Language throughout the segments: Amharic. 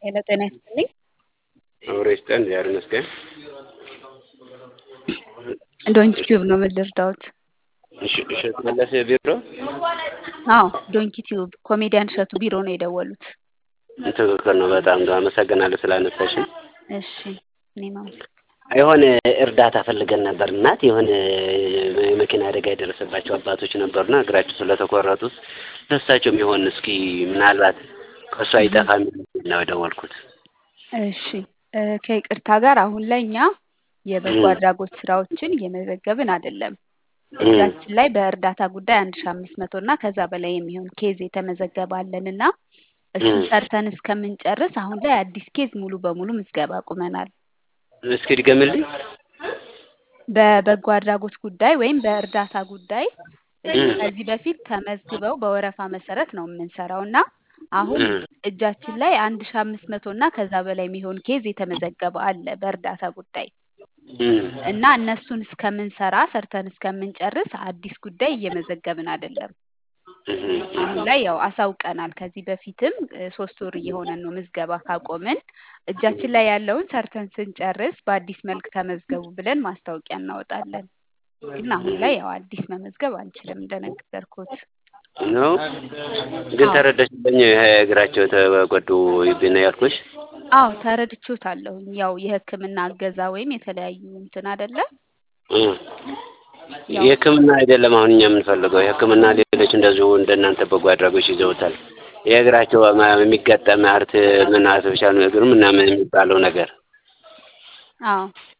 ሄሎ ጤና ይስጥልኝ። አብሮ ይስጠን እግዚአብሔር ይመስገን። ዶንኪ ቲዩብ ነው ምን ልርዳዎት? እሺ እሸቱ መለሰ ቢሮ አዎ ዶንኪ ቲዩብ ኮሜዲያን እሸቱ ቢሮ ነው የደወሉት። ትክክል ነው። በጣም አመሰግናለሁ ስላነሳሽን። እሺ እኔም አመሰግናለሁ። የሆነ እርዳታ ፈልገን ነበር እናት የሆነ የመኪና አደጋ የደረሰባቸው አባቶች ነበሩና እግራቸው ስለተቆረጡት ለእሳቸው የሚሆን እስኪ ምናልባት ከእሱ አይጠፋም ነው የደወልኩት። እሺ እ ከይቅርታ ጋር አሁን ላይ እኛ የበጎ አድራጎት ስራዎችን እየመዘገብን አይደለም። እጃችን ላይ በእርዳታ ጉዳይ አንድ ሺ አምስት መቶ እና ከዛ በላይ የሚሆን ኬዝ የተመዘገበ አለን እና እሱን ሰርተን እስከምንጨርስ አሁን ላይ አዲስ ኬዝ ሙሉ በሙሉ ምዝገባ አቁመናል። እስኪ ድገምልኝ። በበጎ አድራጎት ጉዳይ ወይም በእርዳታ ጉዳይ ከዚህ በፊት ተመዝግበው በወረፋ መሰረት ነው የምንሰራው እና አሁን እጃችን ላይ አንድ ሺ አምስት መቶ እና ከዛ በላይ የሚሆን ኬዝ የተመዘገበ አለ በእርዳታ ጉዳይ እና እነሱን እስከምንሰራ ሰርተን እስከምንጨርስ አዲስ ጉዳይ እየመዘገብን አይደለም። አሁን ላይ ያው አሳውቀናል። ከዚህ በፊትም እ ሶስት ወር እየሆነን ነው ምዝገባ ካቆምን። እጃችን ላይ ያለውን ሰርተን ስንጨርስ በአዲስ መልክ ተመዝገቡ ብለን ማስታወቂያ እናወጣለን። ግን አሁን ላይ ያው አዲስ መመዝገብ አንችልም እንደነገርኩት። ነው ግን ተረዳሽልኝ። ይሄ እግራቸው የተጎዱ ነው ያልኩሽ። አዎ ተረድቼዎታለሁኝ። ያው የሕክምና እገዛ ወይም የተለያዩ እንትን አይደለ የሕክምና አይደለም አሁን እኛ የምንፈልገው የሕክምና ሌሎች እንደዚሁ እንደናንተ በጎ አድራጎች ይዘውታል። የእግራቸው የሚገጠም አርት ምን አርቲፊሻል እግር ምናምን የሚባለው ነገር አዎ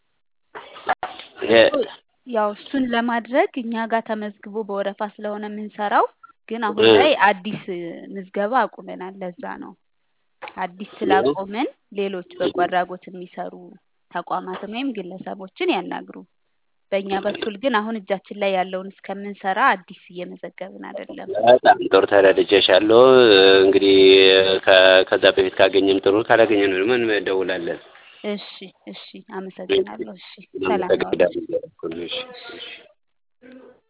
ያው እሱን ለማድረግ እኛ ጋር ተመዝግቦ በወረፋ ስለሆነ የምንሰራው ግን አሁን ላይ አዲስ ምዝገባ አቁመናል። ለዛ ነው አዲስ ስላቆምን ሌሎች በጎ አድራጎት የሚሰሩ ተቋማትን ወይም ግለሰቦችን ያናግሩ። በእኛ በኩል ግን አሁን እጃችን ላይ ያለውን እስከምንሰራ አዲስ እየመዘገብን አይደለም። በጣም ጥሩ ተረድቼሻለሁ። እንግዲህ ከ- ከዛ በፊት ካገኘን ጥሩ ካላገኘን ደግሞ እንደውላለን። እሺ እሺ፣ አመሰግናለሁ። እሺ፣ ሰላም ዋሉ። እናመሰግናለን። እሺ፣ እሺ።